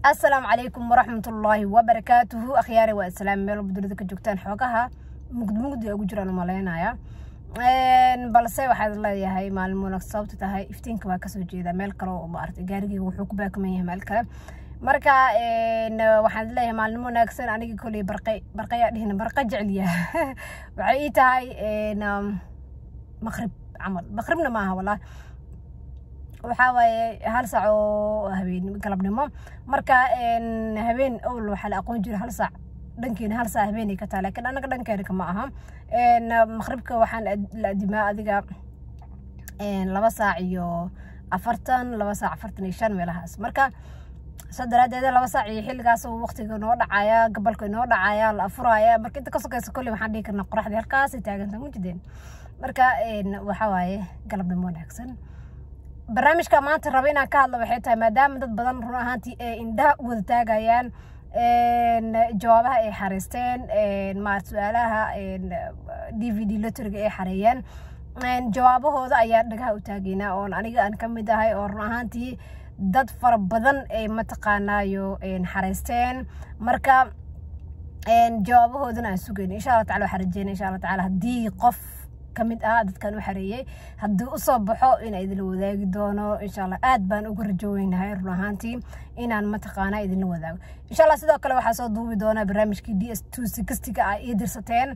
asalaamu calaykum waraxmatullaahi wabarakaatuhu akhyaari waa islaam meel walba dunida ka joogtaan xoogaha mugdi mugdi ugu jiraan umalaynaya balse waxaad leeyahay maalin wanaag sababta tahay iftiinka waa kasoo jeeda meel kale oo maaragtay gaarigeyga wuxuu ku baakuman yahay meel kale marka waxaan leeyahay maalin wanaagsan aniga koley barqay barqayaa dhihina barqa jeceliya waxay ii tahay maqrib camal maqribna maaha wallah waxaa waaye hal saac oo habeen galabnimo marka habeen owl waxaa la aqoon jira hal saac dhankeena hal saac habeenay ka tahay laakiin anaga dhankeena kama aha maqribka waxaan la adimaa adiga laba saac iyo afartan laba saac afartan iyo shan meelahaas marka soo daraadeeda laba saac iyo xilligaas waqtiga noo dhacaya gabalka noo dhacaya la afuraya marka inta ka sokaysa kolley waxaan dhihi karnaa qoraxdii halkaasay taaganta mujideen marka waxaa waaye galabnimo wanaagsan barnaamijka maanta raba inaan ka hadlo waxay tahay maadaama dad badan run ahaantii ay indhaha u wada taagayaan jawaabaha ay xareysteen maarata su-aalaha d v d lotoriga ay xareeyeen jawaabahooda ayaa dhagaha u taageynaa oon aniga aan ka mid ahay oo run ahaantii dad fara badan ay mataqaanaayo xareysteen marka jawaabahoodana aan sugayna insha allah tacala waxaan rajeyna insha allah tacala haddii qof kamid ah dadkan u xareeyey haddii usoo baxo inaa idinla wadaagi doono insha allah aad baan uga rajoweynahay run ahaantii inaan mataqaana idinla wadaago insha allah sidoo kale waxaa soo duubi doonaa barnaamijkii d s two sixtiga ah ii dirsateen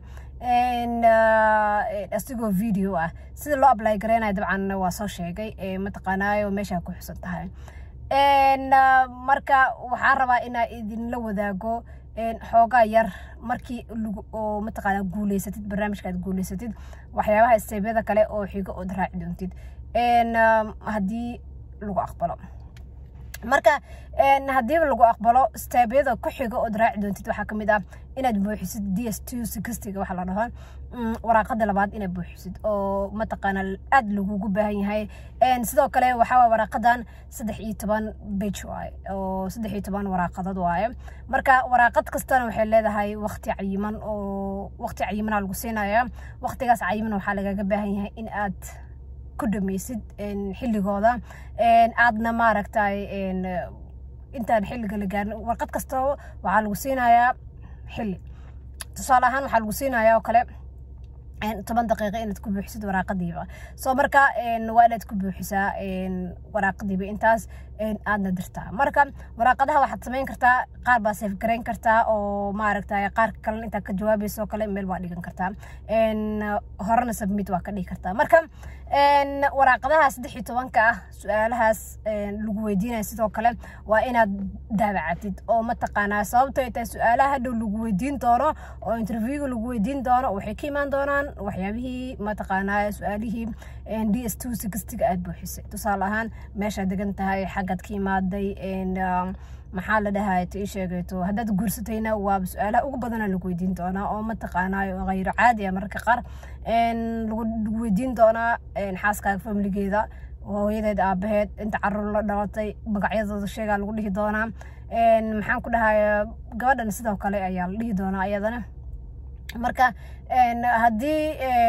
asigoo video ah sida loo ablay gareynayo dabcan waa soo sheegay mataqaanaayo meeshaa ku xusan tahay marka waxaan rabaa inaa idinla wadaago xoogaa yar markii oo mataqaana guuleysatid barnaamijka aad guuleysatid waxyaabaha isteebyada kale oo xigo ood raaci doontid haddii lagu aqbalo marka haddii lagu aqbalo steebyada ku xigo ood raaci doontid waxaa kamid ah inaad buuxisid d s two sixtiga waxaa la dhaho waraaqada labaad inaad buuxisid oo mataqaana aad lagugu baahan yahay sidoo kale waxaa waraaqadan saddex iyo toban bage waaye oo saddex iyo toban waraaqadood waaye marka waraaqad kastana waxay leedahay waqti cayiman oo waqti cayimana lagu siinaya waqtigaas cayiman waxaa lagaga baahan yahay in aad ku dhamaysid xilligooda aadna maaragtay intaan xilliga la gaarin warqad kasta waxaa lagu siinayaa xilli tusaale ahaan waxaa lagu siinayaa oo kale toban daqiiqa inaad ku buuxisid waraaqadiiba soo marka waa inaad ku buuxisaa waraaqadiiba intaas aadna dirtaa marka waraaqadaha waxaad samayn kartaa qaar baa seef garayn kartaa oo maaragtay qaar kalena intaad ka jawaabaysa oo kale meel waa dhigan kartaa horena submit waa ka dhigi kartaa marka waraaqadaha saddex iyo tobanka ah su-aalahaas lagu weydiinaya sidoo kale waa inaad daabacatid oo mataqaanaa sababto ay tahay su-aalaha hadhow lagu weydiin doono oo interviewga lagu weydiin doono waxay ka imaan doonaan waxyaabihii mataqaanaa su-aalihii d s two sixtiga aad buuxisay tusaale ahaan meeshaad degan tahay xaggaad ka imaaday maxaa la dhahay tii sheegayto haddaad guursatayna waaba su-aalaha ugu badana lagu weydiin doonaa oo mataqaanaayo hayro caadi ah mararka qaar lagu weydiin doonaa xaaskaaga familigeeda hooyadeed aabaheed inta caruur la dhalatay magacyadooda sheegaa lagu dhihi doonaa maxaan ku dhahay gabadhan sidoo kale ayaa la dhihi doonaa ayadana marka haddii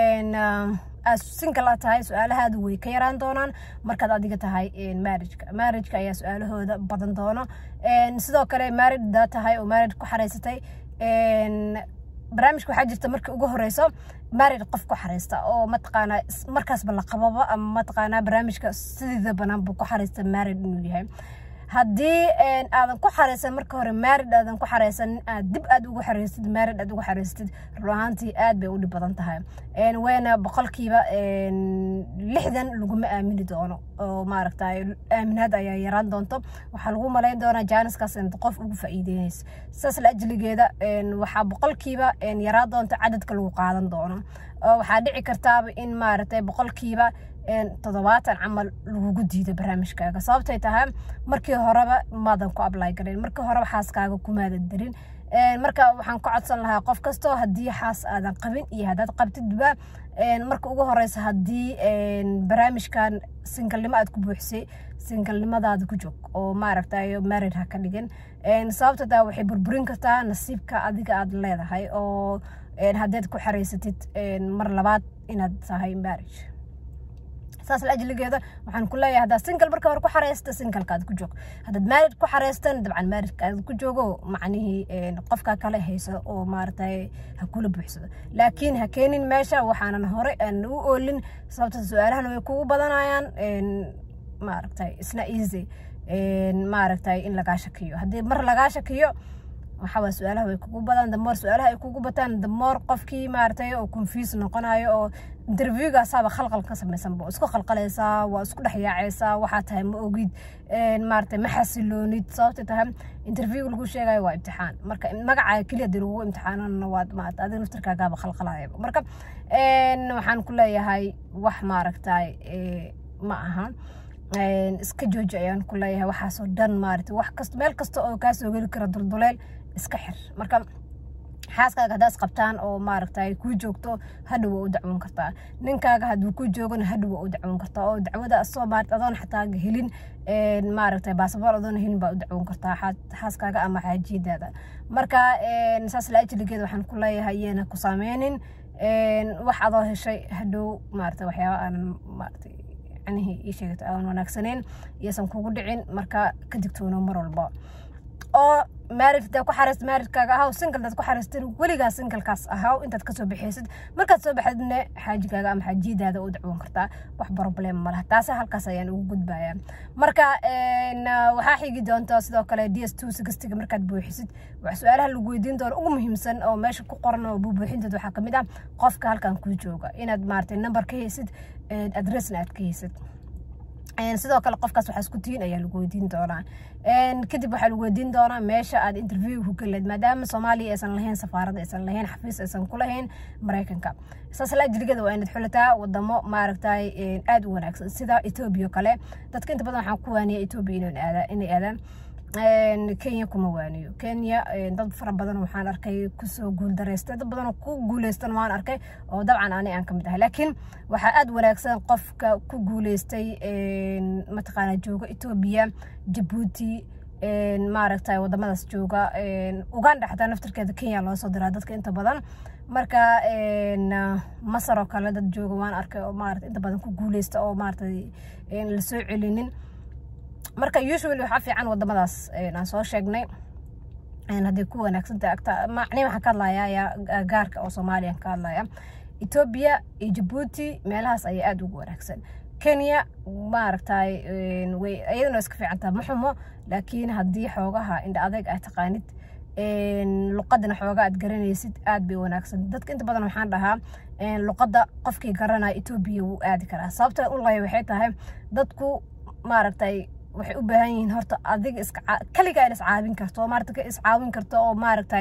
aad single a tahay su-aalahaadu way ka yaraan doonaan markaad adiga tahay marriageka marriageka ayaa su-aalahooda badan doono sidoo kale married hadaa tahay oo married ku xareysatay barnaamijka waxaa jirta markii ugu horeyso married qof ku xareysta oo mataqaanaa markaasba la qababa ama mataqaanaa barnaamijka sideeda banaan buu ku xareysta married inuu yahay haddii aadan ku xareysan marka hore maarid aadan ku xareysan aad dib aad ugu xareysatid maarid aad ugu xareysatid run ahaantii aad bay u dhib badan tahay wayna boqolkiiba lixdan laguma aamini doono oo maaragtay aaminaad ayaa yaraan doonto waxaa lagu malayn doonaa jaaniskaas inta qof ugu faa'iideynaysa saas la ajligeeda waxaa boqolkiiba yaraan doonta cadadka lagu qaadan doono waxaa dhici kartaaba in maaragtay boqolkiiba toddobaatan camal lagugu diido barnaamijkaaga sababtay tahay markii horeba maadan ku ablay garin markii horeba xaaskaaga kumaadan darin marka waxaan ku codsan lahaa qof kastoo haddii xaas aadan qabin iyo haddaad qabtidba marka ugu horeysa haddii barnaamijkan singalnimo aad ku buuxisay singalnimadaada ku joog oo maaragtay marid ha ka dhigin sababta taa waxay burburin kartaa nasiibka adiga aad leedahay oo haddaad ku xareysatid mar labaad inaad tahay marriage saas la ajligeeda waxaan ku leeyahay haddaad single marka hore ku xareysta singlekaad ku joog haddaad maarid ku xareystan dabcan maaridkaad ku joogo macnihii qofka kale haysa oo maaragtay ha kula buuxsado laakiin ha keenin meesha waxaanan hore aan u oolin sababta su-aalahana way kugu badanayaan maaragtay isna easy maaragtay in lagaa shakiyo haddii mar lagaa shakiyo waxawaa su-aalaha way kugu badan damoor su-aalaha ay kugu bataan damoor qofkii maaragtay oo confuse noqonayo oo interviewgaasaaba khalqal ka samaysanba oo isku khalqalaysaa waa isku dhex yaacaysaa waxaa tahay ma ogid maaragtay ma xasiloonid sababtay tahay interviewga lagu sheegayo waa imtixaan marka magacaaga keliya dii lagugu imtixaanana waad maarata adiga naftarkaagaaba khalqalayaba marka waxaan ku leeyahay wax maaragtay ma aha iska jooji ayaan ku leeyahay waxaasoo dhan maarata wax kasta meel kasta oo kaa soo geli kara dulduleel iska xir marka xaaskaaga haddaa isqabtaan oo maaragtay kuu joogto hadhow waa u dacwoon kartaa ninkaaga hadduu ku joogana hadhow waa u dacwoon kartaa oo dacwada asoo maarata adoon xataa helin maaragtay baasaboor adoon helin baa u dacwoon kartaa xaaskaaga ama xaajiyadaada marka saas la ajligeeda waxaan ku leeyahay iyana ku saameynin wax adoo heshay hadhow maarata waxyaaba aanan maarata macnihii ii sheegata aan wanaagsaneyn iyaysan kugu dhicin marka ka digtoono mar walba oo maarid hadaa ku xareyst maaridkaaga ahaw single daad ku xareystin weligaa singlekaas ahaw intaad kasoo baxaysid markaad soo baxdidna xaajigaaga ama xaajiyadaada u dacwoon kartaa wax problem ma laha taasi halkaas ayaan ugu gudbayaa marka waxaa xigi doonta sidoo kale d s two sixtiga markaad buuxisid wax su-aalaha lagu weydiin doono ugu muhiimsan oo meesha ku qoran oo buubuuxinteed waxaa kamid ah qofka halkan kuu jooga inaad maaragtay number ka haysid adressna aad ka haysid sidoo kale qofkaas waxaa isku tihiin ayaa lagu weydiin doonaa kadib waxaa lagu weydiin doonaa meesha aad interview ku geleed maadaama soomaaliya aysan lahayn safaarada aysan lahayn xafiis aysan ku lahayn maraykanka saas la ajligada waa inaad xulataa wadamo maaragtay aada u wanaagsan sida etoobiya kale dadka inta badan waxaan ku waaniya etoobiya inay aadaan kenya kuma waaniyo kenya dad fara badan waxaan arkay kusoo guuldareystay dad badan ku guuleystan waan arkay oo dabcan ani aan kamid ahay laakiin waxaa aada wanaagsan qofka ku guuleystay mataqaana jooga etoobiya jabuuti maaragtay wadamadaas jooga uganda xataa naftarkeeda kenya loo soo diraa dadka inta badan marka masar oo kale dad jooga waan arkay oo maarata inta badan ku guuleysta oo maaratay lasoo celinin marka usually waxaa fiican wadamadaas aan soo sheegnay hadday ku wanaagsantahay agta macni waxaan ka hadlayaa gaarka oo soomaaliya ka hadlaya etoobiya iyo jabuuti meelahaas ayaa aada ugu wanaagsan kenya maaragtay way iyaduna iska fiicantaha ma xumo laakiin haddii xoogaha indha adeeg aad taqaanid luqadana xooga aad garanaysid aad bay wanaagsan dadka inta badan waxaan dhahaa luqadda qofkii garanaya etoobiya wuu aadi karaa sababta u laya waxay tahay dadku maaragtay waxay u baahan yihiin horta adiga iska kaligaa in iscaawin karto oo maarata iscaawin karto oo maaragtay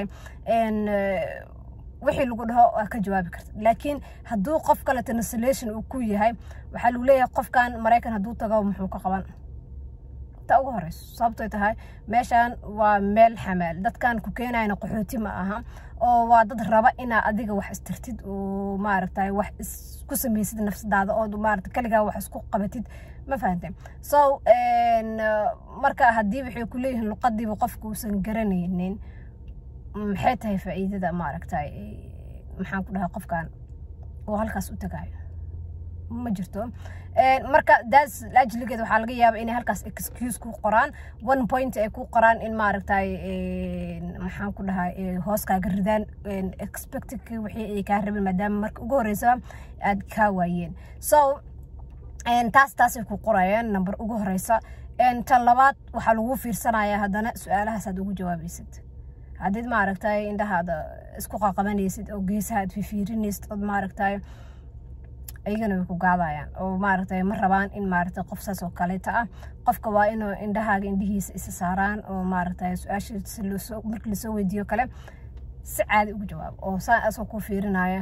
wixii lagu dhaho waa ka jawaabi karta laakiin hadduu qof kale translation uu ku yahay waxaa lagu leeyahay qofkan maraykan hadduu tago muxuu ka qaban ta ugu horeyso sababtoy tahay meeshan waa meel xamaal dadkan ku keenayna qaxooti ma aha oo waa dad raba inaa adiga wax istirtid oo maaragtay wax isku samaysid nafsadaada oo maarata kaligaa wax isku qabatid ma fahantay so marka haddii waxay ku leeyihiin luqadiiba qofka uusan garanaynin maxay tahay faa'iidada maaragtay maxaan ku dhahaa qofkan oo halkaas u tagaayo ma jirto marka daas ajligeed waxaa laga yaaba inay halkaas excuse ku qoraan one point ay ku qoraan in maaragtay maxaan ku dhahaa hoos kaaga ridaan expectedki wixii ay kaa rabeen maadaama marka ugu horeysa aad kaa waayeen so taas taasay ku qorayaan number ugu horeysa tan labaad waxaa lagu fiirsanayaa haddana su-aalahaas ugu jawaabaysid haddiid maaragtay indhahaada isku qaqabanaysid oo geesaha aad fifiirinaysid ood maaragtay ayagana way ku gaadayaan oo maaragtay ma rabaan in maaragtay qof saas oo kaleeta ah qofka waa inuu indhahaaga indhihiisa isa saaraan oo maaragtay su-aashiisa markii lasoo weydiiyo kale si caadi ugu jawaabo oo saa asoo ku fiirinaya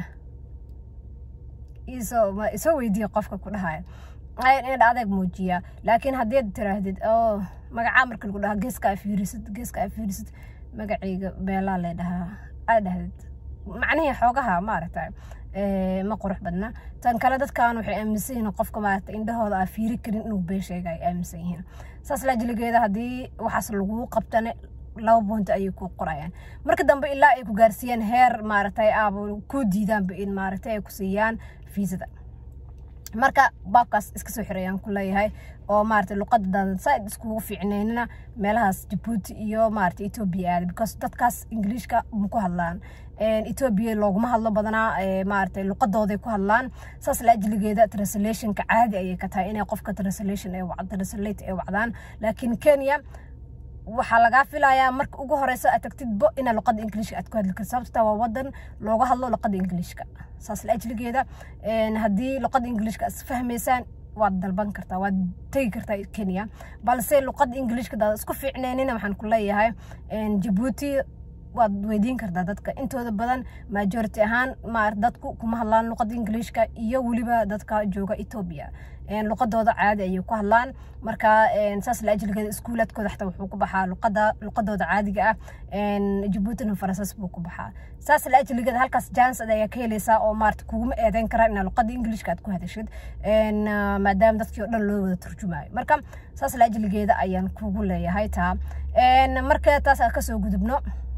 isoo isoo weydiiya qofka ku dhahaya indha adeeg muujiyaa laakiin haddiid tiraahdid oo magacaa marka lagu dhahaa geeska aa fiirisid geeska aa fiirisid magacayga beelaa lee dhahaa aa dhahdid macnihii xoogaha maaragtay ma qurux badna tan kale dadkan waxay aaminsan yihiin qofka maaragta indhahooda aa fiiri karin inuu been sheega ay aaminsan yihiin saas laajiligeeda haddii waxaas laguu qabtane laba boonta ayay ku qorayaan marka dambe ilaa ay ku gaarsiiyaan heer maaragtay aaba ku diidaanba in maaragtay ay ku siiyaan fiisada marka baabkaas iska soo xirayaan ku leeyahay oo maarata luqadadaada saaid iskugu fiicneynina meelahaas jabuuti iyo maarata etoobiya aada because dadkaas ingiliishka ma ku hadlaan etoobiya looguma hadlo badanaa maarata luqadooday ku hadlaan saas la ajligeeda translationka caadi ayay ka tahay inay qofka translation translate ay wacdaan laakiin kenya waxaa lagaa filayaa marka ugu horeysa aad tagtidbo inaa luqada ingiliishka aad ku hadli karto sababta waa wadan looga hadlo luqada ingiliishka saas la ajligeeda haddii luqada ingiliishka is fahmaysaan waad dalban kartaa waad tegi kartaa kenya balse luqada ingiliishka daad isku fiicneynina waxaan ku leeyahay jabuuti waad weydiin kartaa dadka intooda badan majority ahaan maar dadku kuma hadlaan luqada ingiliishka iyo weliba dadka jooga etoobiya luqadooda caadi ayay ku hadlaan marka saas la ajligeeda iskuulaadkooda xataa wuxuu ku baxaa luqada luqadooda caadiga ah jabuutina faransiis buu ku baxaa saas la ajligeeda halkaas jansad ayaa ka helaysaa oo maarata kuguma eedeyn karaan inaa luqada ingiliishka aad ku hadashid maadaama dadkii oo dhan loo wada turjumaayo marka saas la ajligeeda ayaan kugu leeyahay taa marka taas aan kasoo gudubno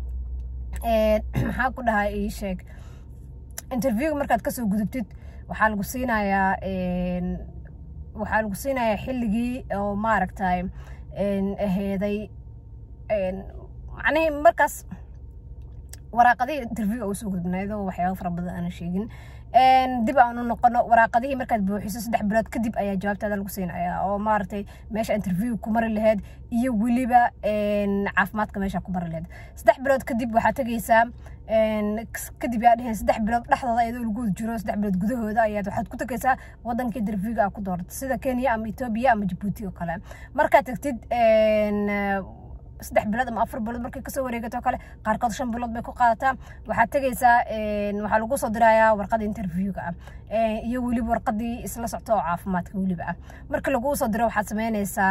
maxaa ku dhahay ii sheeg interviewga markaad kasoo gudubtid waxaa lagu siinayaa waxaa lagu siinayaa xilligii oo maaragtay aheeday macnihii markaas waraaqadihii interviewga usoo gudbnaydoo waxyaaba fara badan aanan sheegin dib aan u noqono waraaqadihii markaad buuxiso saddex bilood kadib ayaa jawaabtaada lagu siinayaa oo maaragtay meesha interview ku mari lahayd iyo weliba caafimaadka meesha ku mari lahayd saddex bilood kadib waxaa tegeysaa kadib yaa dheheen saddex bilood dhexdooda iyadoo lagu jiro saddex bilood gudahooda ayaad waxaad ku tegeysaa wadanka interviewga aa ku doorato sida kenya ama etoobiya ama jabuuti oo kale markaad tagtid saddex bilood ama afar bilood markay kasoo wareegato kale qaarkood shan bilood bay ku qaadataa waxaad tegeysaa waxaa lagu soo dirayaa warqada interviewga ah iyo weliba warqadii isla socto oo caafimaadka weliba ah marka laguu soo diro waxaad sameyneysaa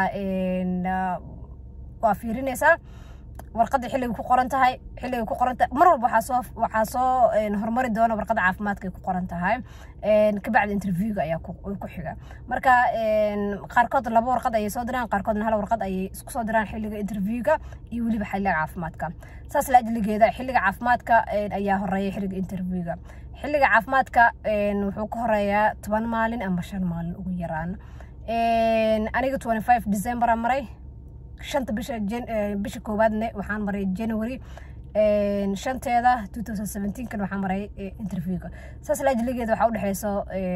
waa fiirineysaa warqadii xilligay ku qoran tahay xilligay ku qoran tahay mar walba waxaa soo waxaa soo horumari doona warqada caafimaadka ay ku qoran tahay kabacdi interviewga ayaa ku xiga marka qaarkood laba warqad ayay soo diraan qaarkoodna hal warqad ayay isku soo diraan xilliga interviewga iyo weliba xilliga caafimaadka saas la ajligeeda xilliga caafimaadka ayaa horeeya xilliga interviewga xilliga caafimaadka wuxuu ka horeeyaa toban maalin ama shan maalin ugu yaraan aniga twenty five december aan maray shanta bisha bisha koowaadne waxaan maray january shanteeda two thousand seventeen kan waxaan maray interviewga saas la ajligeeda waxaa udhexeyso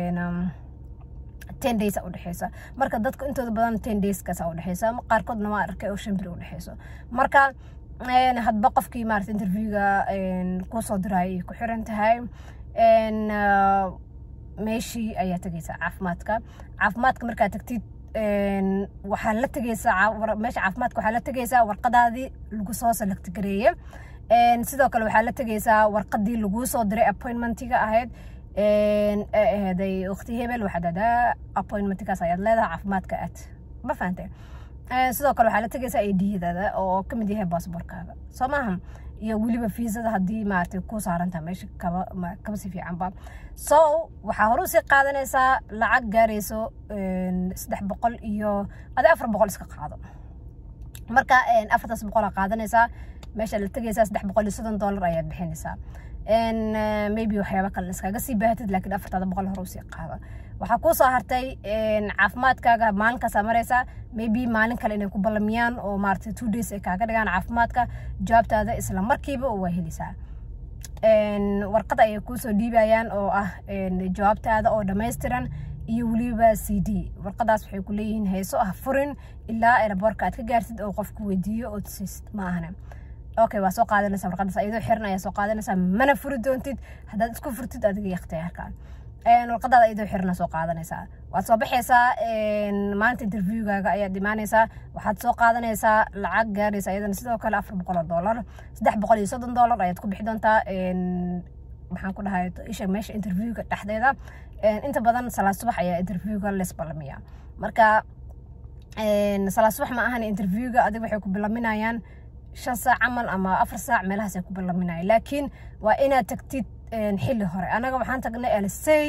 ten days a udhexeysa marka dadka intooda badan ten dayskaas a udhexeysa qaarkoodna waa arkay oo shan biri udhexeyso marka hadba qofkii maarata interviewga kusoo diraayo ay ku xiran tahay meeshii ayaa tegeysaa caafimaadka caafimaadka markaad tagtid waxaa la tegeysaa meesha caafimaadka waxaa la tegeysaa warqadaadii lagu soo select gareeye sidoo kale waxaa la tegeysaa warqadii laguu soo diray appointmentiga ahayd aheeday waqti hebel waxaad adaa appointmentigaas ayaad leedahay caafimaadka aad ma fahantay sidoo kale waxaa la tegeysaa idiyadaada oo kamid yahay baasboorkaaga soo maaha iyo weliba fiisada haddii maaragtay ku saarantaha meesha kaba kaba si fiicanba so waxaa hore usii qaadanaysaa lacag gaarayso saddex boqol iyo adi afar boqol iska qaado marka afartaas boqolaa qaadanaysaa meesha la tegaysaa saddex boqol iyo soddon dollar ayaad bixinaysaa maybe waxyaaba kale iskaga sii baahatid laakiin afartaada boqol hore usii qaada waxaa kuu soo hartay caafimaadkaaga maalinkaasaa maraysaa maybe maalin kale inay ku ballamiyaan oo maaragtay two days ay kaaga dhigaan caafimaadka jawaabtaada isla markiiba waa helaysaa warqad ayay kuusoo dhiibayaan oo ah jawaabtaada oo dhammaystiran iyo weliba c d warqadaas waxay ku leeyihiin heeso ah furin ilaa eraboorka aad ka gaartid oo qofku weydiiyo oo tusiisid ma ahane okay waa soo qaadanaysaa warqadaas iyadoo xiran ayaa soo qaadanaysaa mana furi doontid haddaad isku furtid adiga iyo ikhtiyaarka warqadaada iyadoo xirna soo qaadanaysaa waad soo baxaysaa maalinta interviewgaaga ayaad imaanaysaa waxaad soo qaadanaysaa lacag gaaraysa iyadana sidoo kale afar boqol oo dollar saddex boqol iyo soddon dollar ayaad ku bixi doontaa maxaan ku dhahay isha meesha interviewga dhexdeeda inta badan salaad subax ayaa interviewga lees ballamiya marka salaad subax ma ahan interviewga adiga waxay ku bilaminayaan shan saac camal ama afar saac meelahaasay ku bilaminayaan laakiin waa inaad tagtid xilli hore anaga waxaan tagnay alisey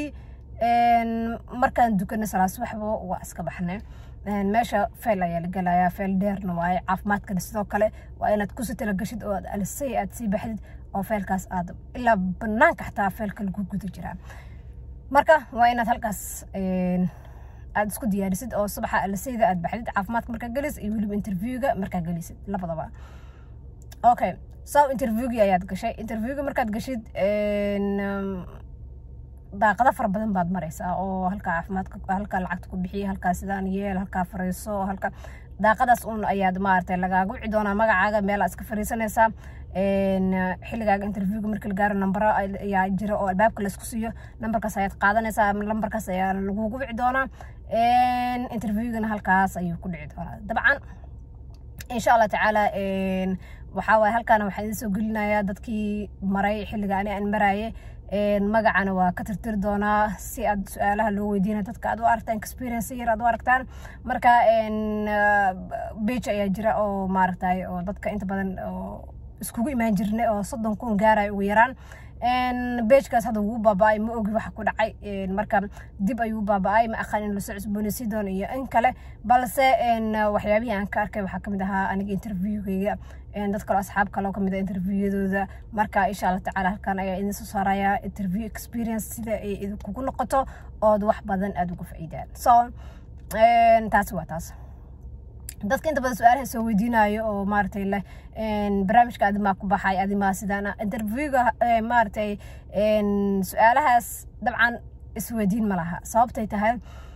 markaan dukanay salaad subaxba waa iska baxnay meesha feel ayaa la gelayaa feel dheerna waaye caafimaadkana sidoo kale waa inaad kusii talagashid oo aad alisey aad sii baxdid oo feelkaas aad ilaa banaanka xataa feelka lagu guda jiraa marka waa inaad halkaas aad isku diyaarisid oo subaxa alaseyda aad baxdid caafimaadka markaa gelis iyo weliba interviewga markaa gelisid labadaba okay so interviewgii ayaad gashay interviewga markaad gashid daaqado fara badan baad maraysaa oo halkaa caafimaadka halkaa lacagta ku bixiya halkaa sidaan yeel halkaa fariiso halka daaqadaas un ayaad maaragtay lagaaga wici doonaa magacaaga meel aad iska fariisanaysaa xilligaaga interviewga markii la gaaro nambaro ayaa jira oo albaabka laysku siiyo nambarkaas ayaad qaadanaysaa lambarkaas ayaa lagugu wici doonaa interviewgana halkaas ayuu ku dhici doonaa dabcan insha allah tacaala waxaa waaye halkaana waxaan idin soo gelinayaa dadkii maray xilliga ani aan maraaye magacana waa ka tirtiri doonaa si aad su-aalaha loo weydiina dadka aad u aragtaan experience yar aad u aragtaan marka bage ayaa jira oo maaragtay oo dadka inta badan oo iskugu imaan jirnay oo soddon kun gaaraya ugu yaraan bejkaas hadda wuu baaba-ay ma ogi waxa ku dhacay marka dib ayuu baaba-ay ma aqaan in lasoo cusboonaysi doono iyo in kale balse waxyaabihii aan ka arkay waxaa kamid ahaa aniga interviewgayga dad kaloo asxaab kaloo kamid ah interviewyadooda marka insha allah tacaala halkan ayaa idin soo saaraya interview experience sida ay idinkugu noqoto ood wax badan aada uga faa'iidaan so taasi waa taas dadka inta badan su-aalaha soo weydiinayo oo maaragtay leh barnaamijka adimaa ku baxay adimaa sidaan interviewga maaragtay su-aalahaas dabcan isweydiin ma laha sababtay tahay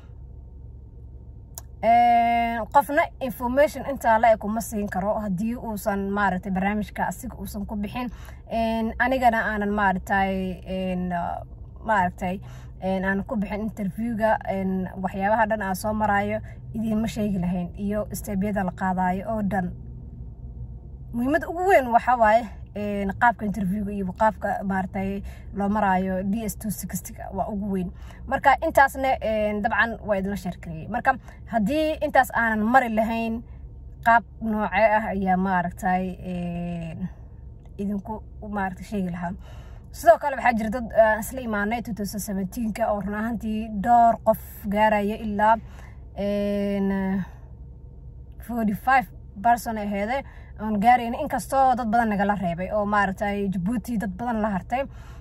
qofna information intaa la eg uma siin karo haddii uusan maaragtay barnaamijka asiga uusan ku bixin anigana aanan maaragtay maaragtay aan ku bixin interviewga waxyaabaha dhan aan soo maraayo idiinma sheegi lahayn iyo steebyada la qaadayo oo dhan muhiimadda ugu weyn waxaa waaye qaabka interviewga iyo qaabka maaragtay loo maraayo d s two sixtyga waa ugu weyn marka intaasna dabcan waa idinla sheerkariyey marka haddii intaas aanan mari lahayn qaab noocee ah ayaa maaragtay idinku maaragtay sheegi lahaa sidoo kale waxaa jira dad isla imaanay two thousand seventeenka oo run ahaantii dhowr qof gaaraya ilaa forty five person aheede oon gaarayna inkastoo dad badan nagala reebay oo maaragtay jabuuti dad badan la hartay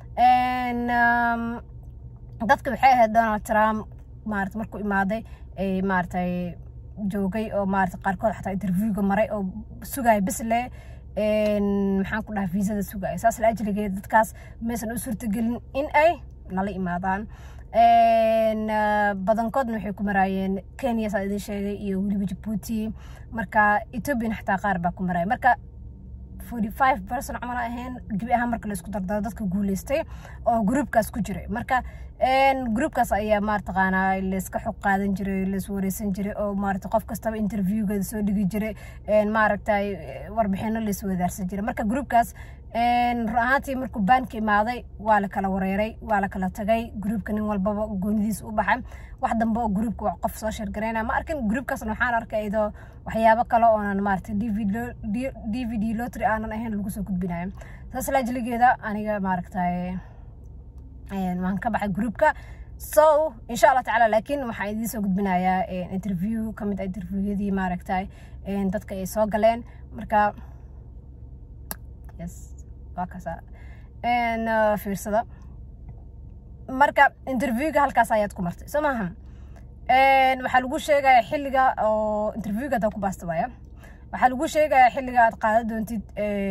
dadka waxay ahayd donald trump maarata markuu imaaday maaragtay joogay oo maarata qaarkood xataa interviewga maray oo sugaya bisle maxaan ku dhaha viisada sugaya saas la ajligeed dadkaas maysan u suurtagelin in ay nala imaadaan badankoodna waxay ku maraayeen kenya saa idin sheegay iyo weliba jabuuti marka ethoobiana xataa qaar baa ku maraya marka forty five person camal ahayn gebi ahaan marka laisku dardaro dadka guuleystay oo groupkaas ku jiray marka groupkaas ayaa maartaqaanaa layska xog qaadan jiray lays wareysan jiray oo maarata qof kastaba interviewgeeda soo dhigi jiray maaragtay warbixino lays wadaarsan jiray marka groupkaas run ahaantii markuu baanka imaaday waa la kala wareeray waa la kala tagay groupka nin walbaba goonidiisa u baxay wax dambe oo groupka wax qof soo sheergarayna ma arkin groupkaasna waxaan arkay idoo waxyaabo kale oonan maaragtay d v d lotry aanan ahayn lagu soo gudbinayo saas laajligeeda aniga maaragtay waan ka baxay groupka so insha allah tacaala laakiin waxaan idiin soo gudbinayaa interview ka mid ah interviewyadii maaragtay dadka ay soo galeen marka yes waa kasa fiirsada marka interviewga halkaas ayaad ku martay soo maaha waxaa lagu sheegaya xilliga oo interviewga hadaa ku baasta waaya waxaa lagu sheegaya xilliga aad qaadan doontid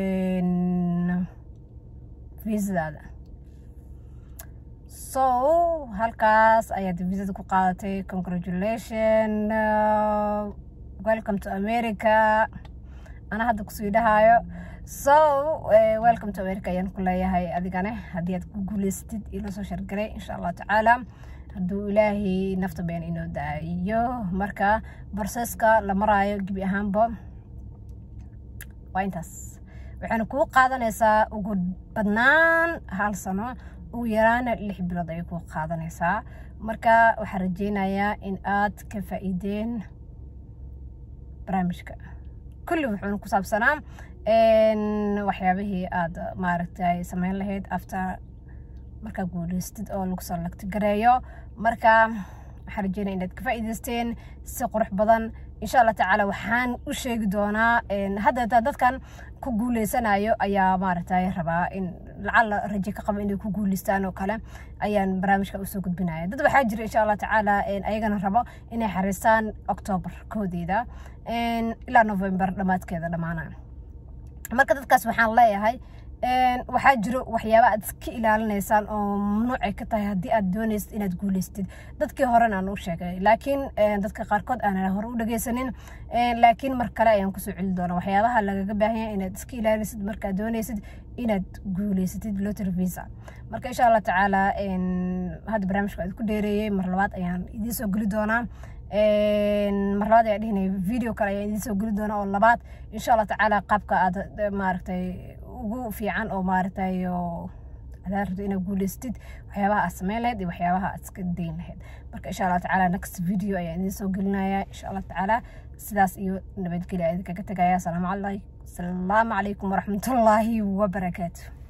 viisadaada so halkaas ayaad viisada ku qaadatay congratulation welcome to america ana hadda kusii dhahayo so welcome to america ayaan ku leeyahay adigane haddii aad ku guuleysatid ilo soo shargaray insha allahu tacaala hadduu ilaahay nafta been inoo daayo marka barseska la maraayo gebi ahaanba waa intaas waxayna kuu qaadanaysaa ugu badnaan hal sano ugu yaraana lix bilood ayay kuu qaadanaysaa marka waxaan rajeynayaa in aad ka faa'iideen barnaamijka kulli wuxuuna ku saabsanaa waxyaabihii aad maaragtay sameyn lahayd after markaa guuleystid oo lagu soo lagti gareeyo marka waxaan rajeynaya inaad ka faa'iidaysteen si qurux badan insha allah tacaala waxaan u sheegi doonaa hadda dadkan ku guuleysanayo ayaa maaragtay rabaa in lacala raje ka qaba inay ku guuleystaan oo kale ayaan barnaamijka usoo gudbinaya dad waxaa jira insha allah tacaala ayagana rabo inay xariistaan octoobar koodeeda ilaa november dhammaadkeeda dhammaana marka dadkaas waxaan leeyahay waxaa jiro waxyaaba aad iska ilaalinaysaan oo mamnuucay ka tahay haddii aad doonaysid inaad guuleystid dadkii horena aan u sheegay laakiin dadka qaarkood aanan hore u dhageysanin laakiin mar kale ayaan kusoo celi doona waxyaabaha lagaga baahan yahay inaad iska ilaalisid markaad doonaysid inaad guuleysatid lottery visa marka insha allah tacaala hadda barnaamijka aad ku dheereeyey mar labaad ayaan idiin soo geli doonaa mar labaad ayaa dhihinaya video kale ayaan idiin soo geli doonaa oo labaad insha allah tacaala qaabka aad maaragtay ugu fiican oo maaragtay oo adaa rabto inaad guuleystid waxyaabaha aad sameyn lahayd iyo waxyaabaha aad iska dayn lahayd marka insha allah tacaala next video ayaan idiin soo gelinaya insha allah tacaala sidaas iyo nabadgelya idinkaga tegaya asalaamu calaykum waraxmatullaahi wabarakaatu